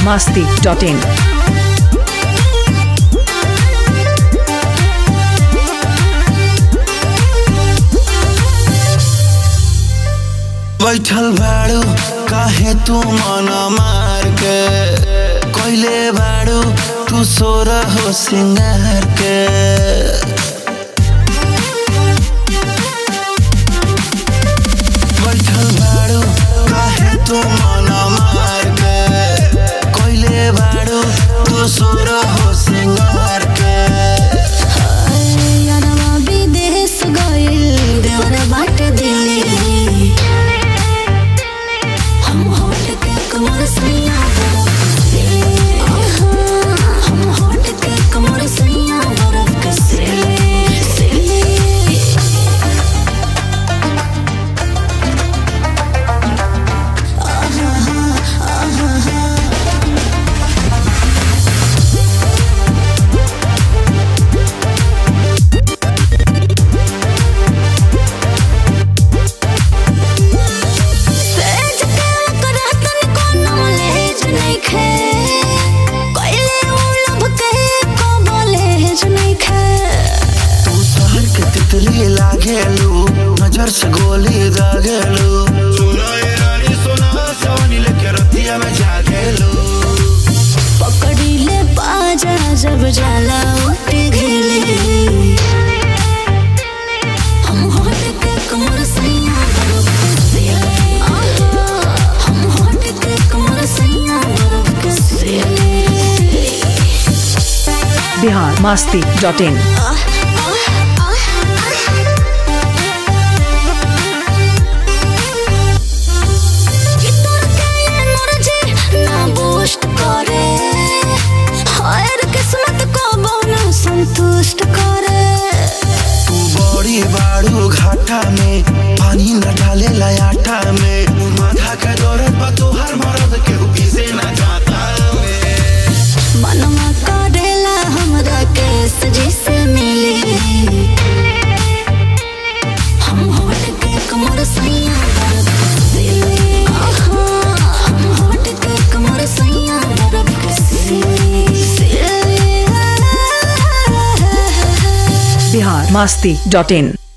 masti.in. बैठल बाड़ू काहे तू मन मार के कोइले बाड़ू तू सोर हो सिंगार के बैठल बाड़ू काहे तू मन मार के कोइले बाड़ू तू सोर हो सिंगार के यारवा विदेश गइल देवर बाट दिल्ली हम होट के कमर सैया हम होट के कमर सैया बरफ के सिले सेज के करतन कोनो लेज नइखे कइले उलब के को बोलेज नइखे तू शहर के तितली लागेलू नजर से गोली दागेलू सुना ये रानी सुना सवनी लेके रतिया में जागेलू पकड़ी ले बाजा जब जाला उठ घेले हम होट के कमर सैया बरफ के सिले हम होट के कमर सैया बरफ के सिले Bihar masti.in. संतुष्ट करे तू बड़ी बाड़ू घाटा में पानी न डाले आटा में माथा के दौरत बा तोहर मरद के पीछे न जाता में मनवा करेला हमरा केस जिसे मिली हम होट के कमर सैया बरफ के सिले हम होट के कमर सैया बरफ के सिले Bihar masti.in.